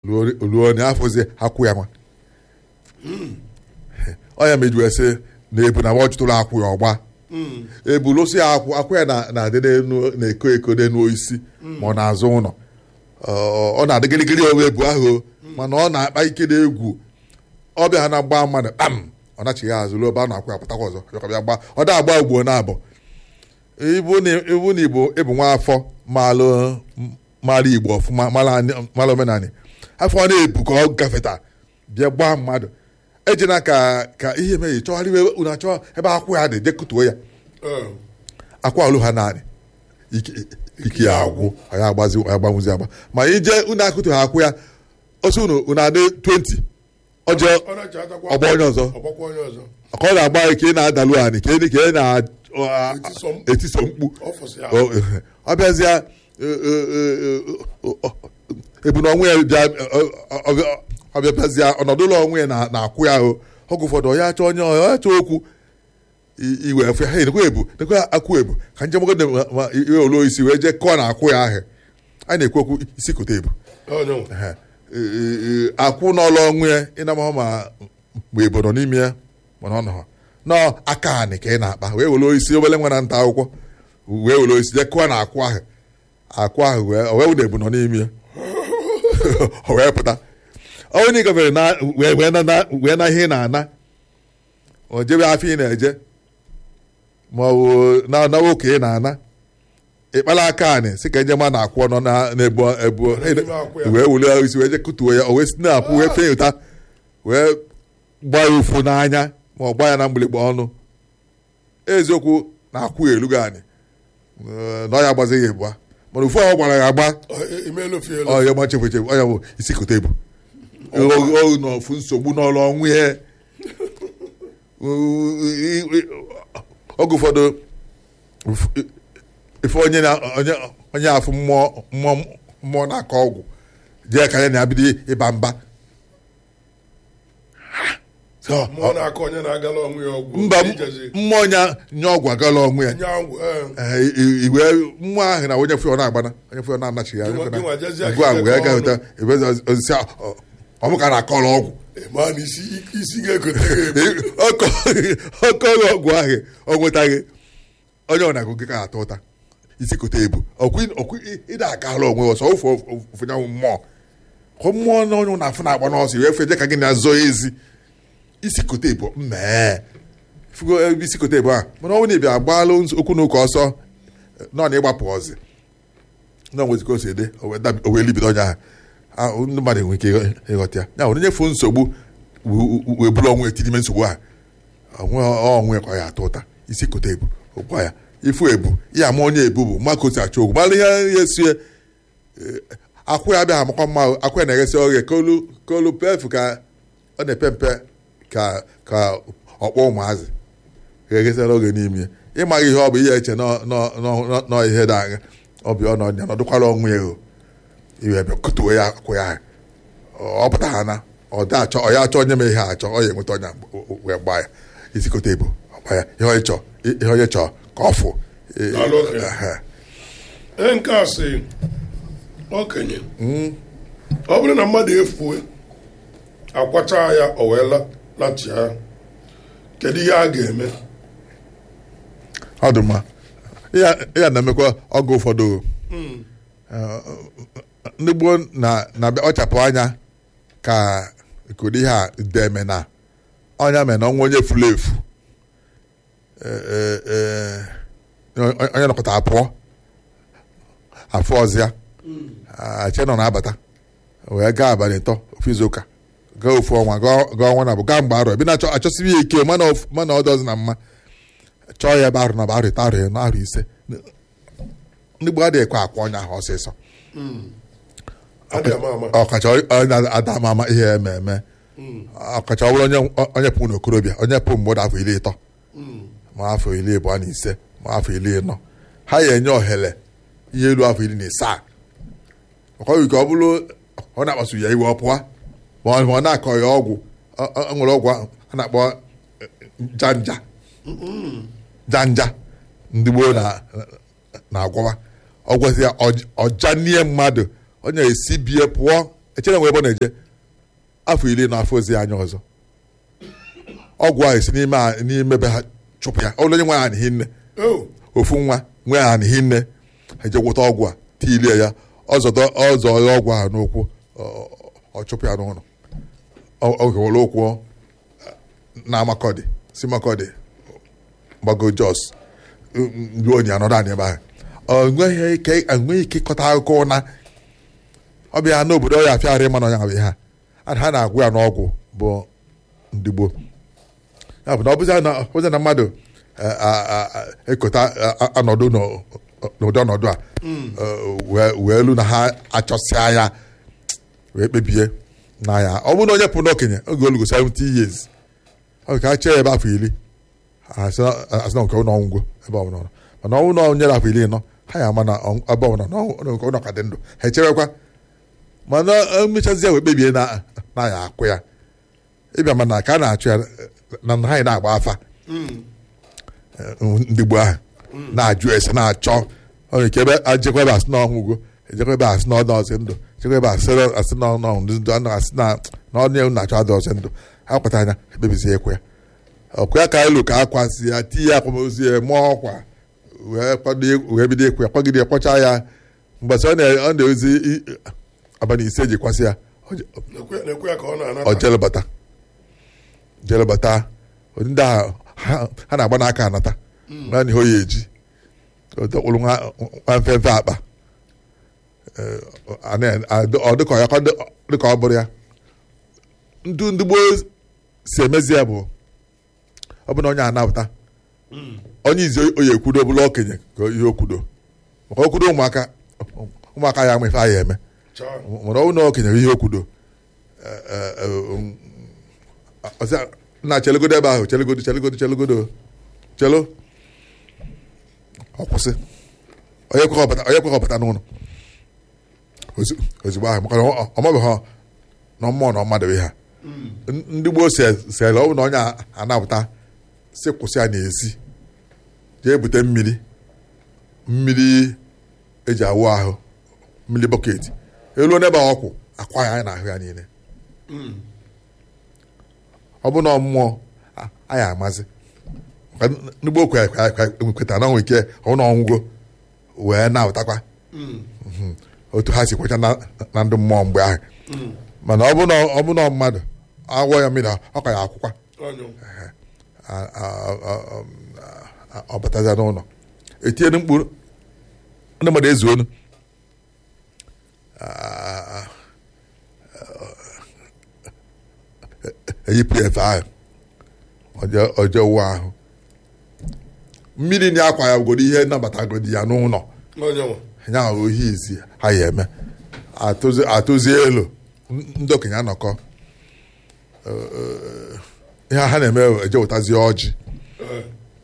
ruo na afọzie akwụ ya nwa onye mejuwe sị na ebu na ọ jụtụrụ akwụ ya ọgba ebu lụsị ya akwụ akwụ ya na- na-adị n'enu na-eko eko n'enu isi ma ọ na-azụ ụlọ Ọ- ọ na-adị gịrịgịrị onwe ebu ahụ o, mana ọ na-akpa ike na egwu ọbịa ha na-agba mmadụ kpam ọ nachighị azụ ruo ebe a na-akwụ ya pụtakwa ọzọ bịakwa gba ọ da agba ugbo na abụ ibu na ibu na igbo ịbụ nwa afọ malụ mara igbo ọfụma mara anyị- mara omenanị afọ ọ na-ebu ka ọ gafeta bịa gbaa mmadụ ejena ka ka ihe meghe chọgharịwe unu achọ ebe akwụ ya dị jekutuo ya Eh, akwa olu ha naanị ike ike ya agwụ anyị agbazi anyị agbanwụzi agba ma ije unu akụtu ha akwụ ya osi unu unu adị 20 ọjọọ ọ na-eche atakwa ọgba onye ọzọ ọgbakwa onye ọzọ ka ọ na-agba ka ị na-adalu anyị ka ị ka ị Etiso mkpu. na-etiso mkpu ọ fụsị ya ọ ọ bịazịa ebu na ọnwụ ya bịa ọ bịa bịazịa ọnọdụ ụlọ ọnwụ ya na- na-akwụ ya ahụ oge ụfọdụ ọ ya achọ onye ọ ya achọ okwu i- iwe efe ha nekwa ebu nekwa akwụ ebu ka njem ogo ma iwe oluo isi wee jee kọọ na akwụ ya ahụ a na-ekwu okwu isi kote ebu onye Ehe. Ee, ee, akwụ n'ọlụ ọnwụ ya ịnamahụ ma mgbe ebo nọ n'ime ya mana ọ nọ nọ aka anị ka ị na-akpa wee were isi obere nwa na nta akwụkwọ wee were isi jee kụọ na akwụ ahụ akwụ ahụ wee o wee wụ na ebu nọ n'ime ya o wee pụta onye na gafere na wee wee na na- wee na ihe ị na-ana o jebe afọ ị na-eje ma ọ bụ na na nwoke ị na-ana ịkpala aka anị si ka nje ma na-akwụ nọ na na-ebu ebu N'ime akwụ ya. wee wuli isi wee je kutuo ya o wee si na-apụ wee fee ụta wee gbaa ya ụfụ n'anya ma ọ gbaa ya na mgbịrịgba ọnụ eziokwu na-akwụ ya elugo anyị na ọ ya agbazighị ebua mana ụfụ ahụ gbara ya agba imelofielo ọ ya gbachefu echefu ọ ya bụ isi kote ebu o n'ofu nsogbu n'ọrụ ọnwụ ya oge ụfọdụ ife onye na- onye onye afụ mmụọ mmụọ mmụọ na-akọ ọgwụ jee ka ya na-abido ịba mba So, mmụọ na-akọ onye na-agala onwe ya ọgwụ mba ijezi mmụọ nya nye ọgwụ agala onwe ya nye ọgwụ eh, Ee, i- iwe mmụọ ahụ na onye fụọ na-agbana onye fụọ na-anachighị ya Gịnwa- gịnwa jezie ngwa aka wee ịkọ gahụta ebezi osisi ọmụ ka na-akọrọ ọgwụ ma na isi isi ga-egote gị ebu. ọkọrọ ọgwụ ahụ ọ nwetaghị onye ọ na-agụ gị ka atọ ụta isi kote ebu ọkụ ịda akala onwe ọsọ ofe ofenyanwụ mmụọ ka mmụọ na onye na-afụ na-agba n'ọsọ wee feje ka gị na-azọ ezi isi kote ebu mmee fugo ebe isi kote ebu a mana ọ bụ na ịbịa agbaala okwu na ụka ọsọ nọ na ịgbapụ ọzị na onwezi ka o si ede o wee dabi- o wee libido onye ahụ ahụ ndị mmadụ enwe ike ịghọ- ịghọta ya ya nwere nyefu nsogbu w- w- wee bụrụ ọnwụ etiri ime nsogbu a onwe ọnwụ ya ka ọ ya atọ ụta isi kote ebu ụkwa ya ifu ebu ya ama onye ebu bụ mma ka o si achọ ogwu mara ihe ya esie akwụ ya abịaghị amakwa mma akwụ ya na-eghesi oghe kolu kolu pefu ka ọ na-epe mpe ka ka ọkpọ ụmụazị ga-eghesara oge n'ime ya ịmaghị ihe ọ bụ ihe eche nọ- nọ- nọ- nọ ihe dị anya ọ bụ ọnọ ya nọdụkwara ọnwụ ya o iwe bịa kutuo ya akwụ ya ọ pụta ha na ọ dị achọ ọ ya achọ onye ma ihe achọ ọ ya enweta onye wee gbaa ya isi kote ebu ọgba ya ihe onye chọọ ihe onye chọọ ka ọ fụ Daalụ okenye. Ehe. ee nke a sị okenye ọ bụrụ na mmadụ efue akwacha ya o wee la- lachia kedu ihe a ga-eme ọ dị mma ya ya na-emekwa ọgụ ụfọdụ Eh, ndị gboo na na-abịa ọchapụ anya ka ikodi ihe a deme na ọnya mere na ọnwa onye furu efu Eh, eh, eh, onye- onye nọkọta apụọ afọ ọzịa ache nọ na-abata wee gaa abalị ịtọ ofu izu ụka gaa ofu ọnwa gaa gaa ọnwa na abụ gaa mgbe arọ ebe na-achọ achọsibi ya ike mana of- mana ọ dọzi na mma chọọ ya ebe arụ na arụ ịta arụ ya na arụ ise ndị gboo adịghị ekwe akwa ọnya ahụ ọsịsọ adị ama ama ọkacha onye ada ama ama ihe eme eme ọkacha ọ bụrụ onye onye pụ n'okorobịa onye pụ mmadụ afọ iri ịtọ ma afọ iri abụọ na ise ma afọ iri ịnọ ha ya enye ohere ihe elu afọ iri na isaa ọkọghị ka ọ bụrụ ọ na-akpasu ya iwe ọ pụọ ma ọ ma ọ na-akọ ya ọgwụ ọ- ọ ọ nwere ọgwụ ahụ a na-akpọ janja janja ndị gboo na- na-agwọwa ọ gwasị ya ọj- ọja nie mmadụ onye esi bie pụọ echere nwe ebe ọ na-eje afọ iri na afọ ozi anya ọzọ ọgwụ ahụ si n'ime a- n'ime be ha chụpụ ya ọlụ onye nwe ya anịghị nne o ofu nwa nwe ya anịghị nne ha eje gwụta ọgwụ a tilie ya ọzọdọ ọzọ ya ọgwụ ahụ n'ụkwụ ọ- ọ chụpụ ya n'ụlọ Ọ- ọ were ụkwụ na makọdị si makọdị gbago jos ruo onye anọdụ anyị ebe ahụ ọ nweghị ike enweghị ike ịkọta akụkọ na ọ bịa n'obodo ọ ya afịarị ịma na ọnya bụ ha ha na-agwụ ya n'ọgwụ bụ ndị gboo ya bụ na ọ bụzi na ọ bụzi na mmadụ eh, a- a- a- ekota a- a- ọnọdụ n'ụ- n'ụdị ọnọdụ a eh, wee- wee elu na ha achọsịa ya wee kpebie na ya ọ bụrụ na onye pụrụ n'okenye oge olugo 70 years ọ ka a chee ya ebe afọ iri asị na asị na nke ụlọ ọgwụgwọ ebe ọ bụla ọ nọ. mana ọ bụrụ na onye afọ iri nọ ha ya ama na ọ- ebe ọ bụla na ọ- na nke ụlọ ka dị ndụ ha echewekwa mana emechazi ya wee kpebie na na ya akwụ ya ịbịa mana ka a na-achụ ya na na ha na-agba afa ndị gboo ahụ na-ajụ ese na-achọ ọ nwere ike ebe ajekwa ebe asị na ọnwụgo ejekwa ebe asị na ọ nọọsị ndụ ejekwa ebe asị na- asị na ọnụ ọnwụ ndụ anụ asị na na ọnụ ya na-achọ adị ọsị ndụ ha kpata anya ekpebizie ekwe ya ọkwa ya ka elu ka akwasị ya tinye akwamozu ya mụọ ọkwa wee kwado wee bido ekwe ya kwagide ya kpọchaa ya mgbasa ọ na- ọ na-ezi i- abalị ise eji kwasị ya ọ je- na-ekwe na-ekwe ya ka ọ ọ na-anata jelebata jelebata ụdị ndị ahụ ha ha na-agba n'aka anata naanị ihe o ya eji ọ dọkpụrụ nwa nwa mfefe akpa Eh, a na- a- ọ dịka ya ọ dịka ọ bụrụ ya ndụ ndị gboo si emezi ya bụ ọ bụ na onye anapụta onye izi oyi ekwudo bụla okenye ka ihe okwudo maka okwudo ụmụaka ụmụaka ya ama ife a ya eme Chaa. mana ọ bụ na okenye bụ ihe okwudo ọsị na chelegodo ebe ahụ chelegodo chelegodo chelegodo chelo ọ kwụsị onye kwekọ ọbata onye kwekọ ọbata n'ụlọ Ozi- ozugbo ahụ maka na ọ- ọ mabeghị ha na mmụọ na mmadụ bụ ha N- ndị gboo si- sịrị ọ bụ na onye a- anapụta si kwụsị ya n'ezi jee bute mmiri mmiri eji awụ ahụ mmiri bọket elu n'ebe a ọkwụ akwa ya anyị na-ahụ ya niile ọ bụ na mmụọ a- anyị amazi Maka n- ndị gboo kwe- kwe- kwe- kwetara na onwe ike ọ na ọnwụgo wee na-ụtakwa Mhm. otu ha si kwecha na na ndị mmụọ mgbe ahụ mana ọ bụ na ọ bụ na mmadụ agwọ ya mmiri ọ ka ya akwụkwa Ọnyụ. a- a- a- a- ọ bataza n'ụlọ etinyere mkpụrụ ndị mmadụ ezu onu Ah, eyipụ ya efe ahụ ọjọọ- ọjọọ ụwa ahụ mmiri na akwa ya bụgodo ihe nabatagodi ya n'ụlọ Ọnyụ. ya ahụ ihe izi ha ya eme atụzi atụzi elu n- ndị okenye anọkọ Eh, eh, ihe ha na-eme bụ eje wetazie ọjị Eh,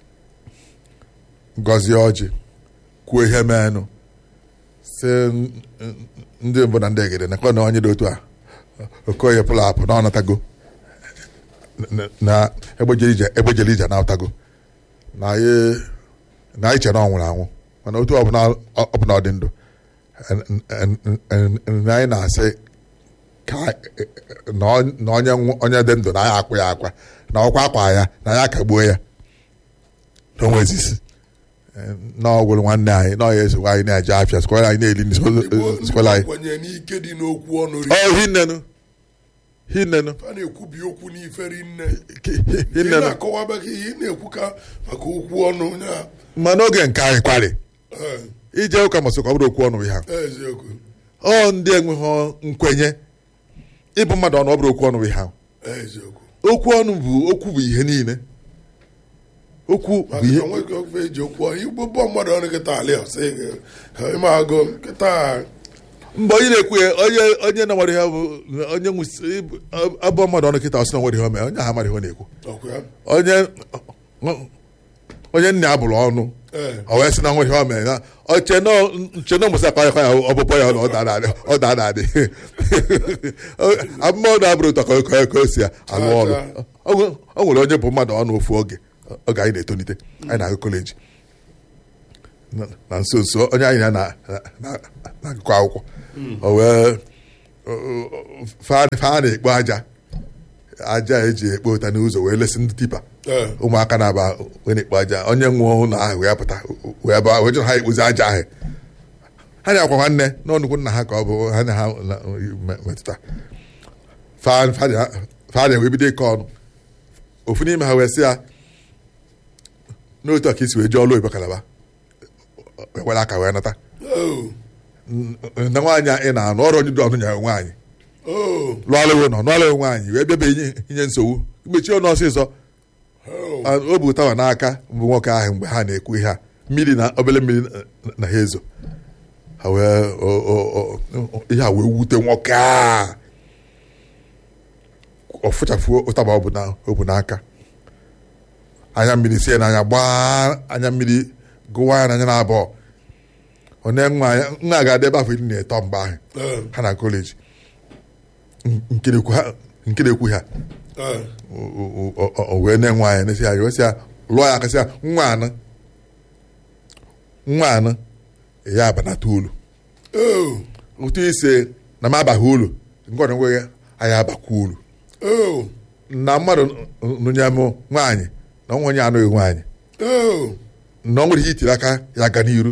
gọzie ọjị kwuo ihe menụ si n- n- ndị mbụ na ndị egede nakọ na onye dị otu a okoye pụlụ apụ na ọnatago N- na egbejere ije egbejere ije na-atago na anyị na anyị chere na ọ nwụrụ anwụ mana otu ọbụla ọbụla ọ dị ndụ En- en- en- en- na anyị na-asị ka na ọ- na onye nwụ- onye dị ndụ na anyị akwa ya akwa na ọkwa akwa ya na anyị akagbuo ya na onwe ezisi na ọgwụrụ nwanne anyị na ọya ezigbo anyị na-eje afịa skwara anyị na-eli ndị Igbo ndị skwara anyị kwenye n'ike dị n'okwu ọnụ ri ọ hinnenu hinnenu a na-ekwubi okwu n'iferi nne ki- hi- ị hinnenu na-akọwabeghị ihe ị na-ekwu ka maka okwu ọnụ ya ma n'oge nke anyị kwarị Eh, ije ụka masị ka ọ bụrụ okwu ọnụ ha eziokwu ọ ndị enweghị nkwenye ịbụ mmadụ ọnụ ọ bụrụ okwu ọnụ ha eziokwu okwu ọnụ bụ okwu bụ ihe niile okwu bụ maka ihe na nwoke ofe eji okwu ọnụ igbo bụ mmadụ ọnụ kịta alị ọsị ịma agụ nkịta mgbe onye na-ekwu ya onye onye na-nwere ihe bụ onye nwụsị abụọ mmadụ ọnụ kịta ọsị na nwere ihe o mee onye ahụ mara ihe ọ na-ekwu ọkụ ya onye onye nna ya bụrụ ọnụ ee ọ wee sị na nwere ihe o mere na oche nche na ụmụsị akpa ya ya ọbụbọ ya na ọ dara adị ọ dara adị abụmọdụ abụrụ ụtọ ka o- ka o- ka o si alụ ọrụ o nwe- o nwere onye bụ mmadụ ọnụ ofu oge oge anyị na-etolite anyị na-agụ kọleji na- na nso nso onye anyị na- na- na- na-agụkọ akwụkwọ o wee fa fa na-ekpo aja aja eji ekpo ụta n'ụzọ wee lesi ndị tipa Ee. ụmụaka na-aba wee na-ekpo aja onye nwụọ ụlọ ahụ wee pụta wee ba wee jụrụ ha ekpozi aja ahụ ha na-akwa nwanne n'ọnụkwụ nna ha ka ọ bụ ha na ha na- me- metụta fa fa na- fa na-ewe bido ịkọ ọnụ ofu n'ime ha wee sị ya n'otu a ka isi wee jee ọlụ oyibo kalaba wee were aka wee nata Oh. na nwaanyị a ị na-anụ ọrụ onye dị ọnụ nyere nwaanyị Oh. lụọla ewe nọ lụọla ewe nwaanyị wee bịaba inye inye nsogbu mechie ọnụ ọsịsọ Oh. Ah, o bụ tawa n'aka mbụ nwoke ahụ mgbe ha na-ekwu ihe a mmiri na obele mmiri na- na ha ezo ha wee o- o- o- ihe a wee wute nwoke a ọ fụchafuo ụtaba ọ bụ na- o bụ n'aka anya mmiri sie n'anya gbaa anya mmiri gụwa ya n'anya na-abụọ ọ na nwa ya nwa ga-adị ebe afọ iri na ịtọ mgbe ahụ Eh. ha na kọleji nke na-ekwu ha nke na-ekwu ha Eh. o- o- o- o- o wee na-enwe anya n'esi ya wesị ya lụọ ya akasị ya nwa anụ nwa anụ ya abanata ulu Oh. ụtụ ise na m abaghị ulu nke ọdụ nweghị anyị abakwa ulu Oh. na mmadụ nụnye m nwaanyị na nwa onye anụghị nwaanyị Oh. na ọ nwere ihe itiri aka ya aga n'iru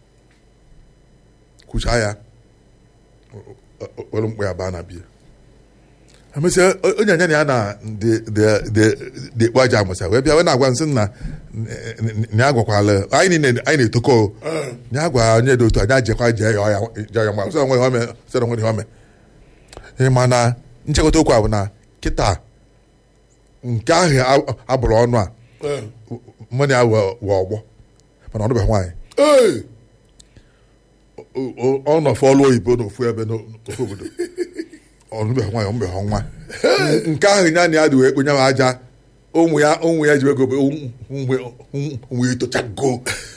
kwuchaa ya o- o- were mkpụ ya baa na biya emesịa o- onye anya na ya na dị ekpo aja amụsa wee bịa wee na-agwa nsị na na ya gwakwala anyị niile anyị na-etoko o. Eh. na ya gwa onye dị otu anyị ajekwa jee ya ọya jee ya mgba sị onwe ome sị onwe ihe ome ị ma na nchekọta okwu a bụ na kịta nke ahụ a- abụrụ ọnụ a Eh. mmadụ ya wee ọgbọ mana ọ dụbeghị nwaanyị Hey. O- o- ọ nọfe ọlụ oyibo n'ofu ebe n'ofu obodo ọ nụbeghị nwaanyị ọ mbeghị nwa nke ahụ ya na ya dị wee kpenye m aja ụmụ ya ụmụ ya ji ego ụmụ ya etochago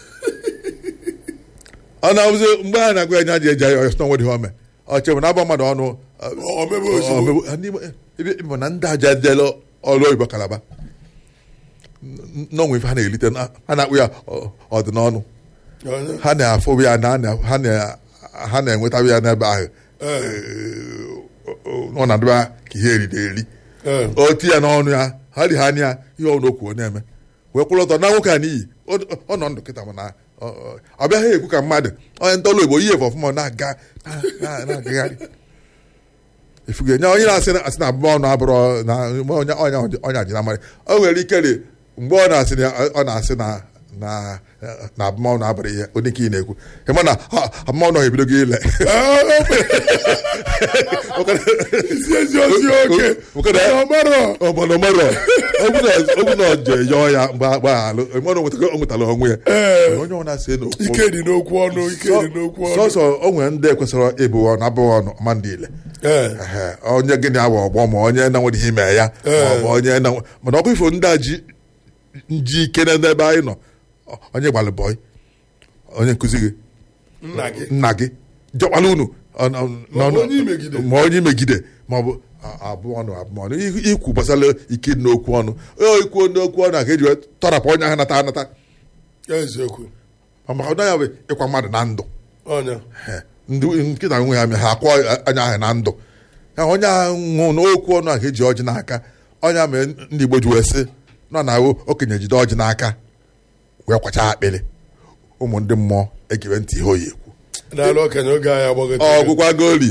ọ na-abụzi mgbe ha na-agwa ya nya ji eji ya ọsọ nwedịghị ome ọ chebụ na abụ mmadụ ọnụ O mebe ozugbo. ebe na ndị aja jele ọlụ oyibo kalaba n'ọnwe ife ha na-elite na- ha na-akpụ ya ọ- ọdịnọnụ Onye. ha na-afụ ya na ha na- ha na-enweta ya n'ebe ahụ Eh. ọ na-adịba ka ihe eriri eri Eh. o ti ya n'ọnụ ya ha dị ha anya ya ihe ọnụ okwu ọ na-eme wee kwụrụ ọtọ na nwoke a n'iyi ọ ọ nọ ndụ kịta mana ọ- ọ- ọ bịaghị ekwu ka mmadụ onye ntọrọ igbo ihe efe ọfụma ọ na-aga na- na- na-agagharị ifuge nya onye na-asị na- asị na abụmọ ọnụ abụrụ na onye ọnya ọnya dị na mmadụ o nwere ike dị mgbe ọ na-asị na ọ na-asị na na na abụmọnụ abụrụ ihe onye ka ị na-ekwu ịma na ha- abụmọnụ ebido gị ile isi ezi ozi oke Oke- ọmarọ obodo mmadụ ogwu na ọjọ yọọ ya mgbe agbaghalụ mmadụ nwetara o nwetara onwe ya Ee. onye ọ na-asị n'okwu ike dị n'okwu ọnụ ike dị n'okwu ọnụ sọsọ o nwere ndị kwesịrị ịbụ ọnụ abụghị ọnụ ma ndị ile Ee. Ehe, onye gịnị awa ọgbọ ma onye na-nwere ihe ime ya ma ọ bụ onye na mana ọkụ ifo ndị a ji ji ike na ebe anyị nọ onye gbalị bọị onye nkụzi gị nna gị nna gị jọkwala unu ọ- ọ- Ma ọ bụ n'ọnụ- onye imegide. ma onye imegide ma ọ bụ a- abụọ ọnụ abụọ ọnụ Ikwu- ikwu gbasara ike dị n'okwu ọnụ o ikwu n'okwu ọnụ a ka eji wee tọrapụ onye ahụ nata anata eziokwu Ma maka ọdọ ya bụ ịkwa mmadụ na ndụ ọnya He, ndị nkịta nwe ha ha akwọ anya ahụ na ndụ ya onye ahụ nwụ n'okwu ọnụ a ka eji ọjị n'aka onye mere ndị Igbo ji wee sị nọ na ahụ okenye jide ọjị n'aka wee kwacha akpịrị ụmụ ndị mmụọ egere ntị ihe oyi ekwu n'ala okenye oge anyị agbagote ọgwụkwa goli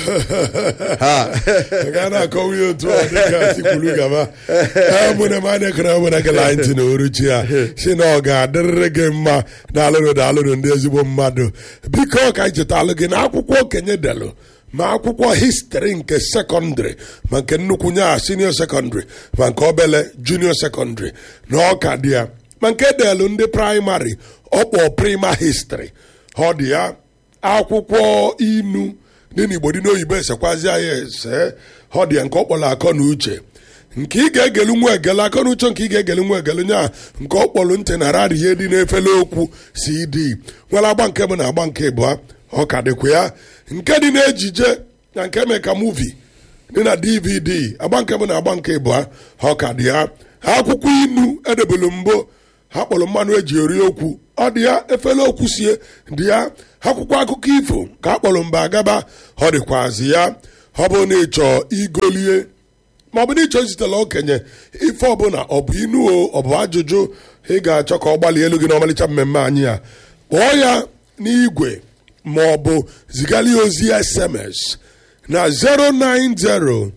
ha ga na-akọwa ihe otu ọ dịka tikwulu gaba emụne m anya kere emụne gị la ntị na oruchi ya si na ọ ga-adịrịrị gị mma na alụrụ na alụrụ ndị ezigbo mmadụ biko ka anyị chetalụ gị na akwụkwọ okenye delụ ma akwụkwọ histri nke sekọndịrị ma nke nnukwu nya senio sekọndịrị ma nke obele junio sekọndịrị na ọka dị ya ma nke delụ ndị praịmarị ọkpọ prima histri ọ dị ya akwụkwọ inu dị n'igbo dị n'oyibo esekwazi ya ese ọ dị ya nke ọ kpọrọ akọ na uche nke ị ga-egelu nwa egelu akọ na uche nke ị ga-egelu nwa egelu nya nke ọ kpọrọ ntị na rari ihe dị n'efere okwu cd nwere agba nke bụ na agba nke ịbụa ọ ka dịkwa ya nke dị n'ejije na nke mee ka muvi dị na dvd agba nke bụ na agba nke ịbụa ọ ka dị ya akwụkwọ inu edebelu mbụ ha kpọrọ mmanụ eji eri okwu ọ dị ya efere okwu sie dị ya akwụkwọ akụkọ ifo ka a kpọrọ mba agaba ọ dịkwazi ya ọ bụ na ịchọ igolie ma ọ bụ na ịchọ izitela okenye ife ọbụla ọ bụ inu o ọ bụ ajụjụ ị ga-achọ ka ọ gbalie elu gị n'ọmalịcha mmemme anyị a kpọọ ya n'igwe ma ọ bụ zigara ya ozi sms na 090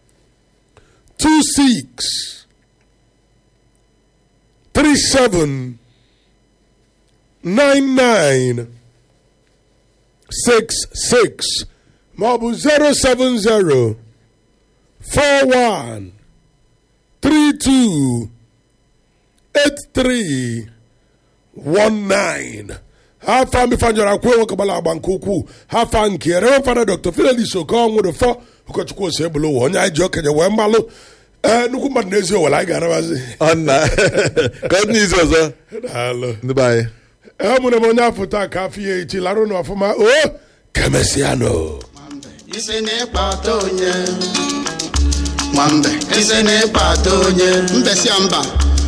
26 37 99 66 ma ọ bụ 070 41 32 83 19 ha fa mifanyọrọ akwụ nwoke gbara agba nke ukwuu ha fa nke rewe fada dr fidelis okonwụrụ fọ ụkọchukwu ose ebulu ụwa onye anyị ji okenye wee mmalụ ee nnukwu mmadụ n'ezi owere anyị ga-arabazi ọ nna ka ọ dị n'izu ọzọ daalụ ndị be anyị emụrụ m onye afọ taa ka afọ ya echi larụ n'ọfụma o kemesianụ isi na-ịkpata onye nwambe isi na-ịkpata onye mbesia mba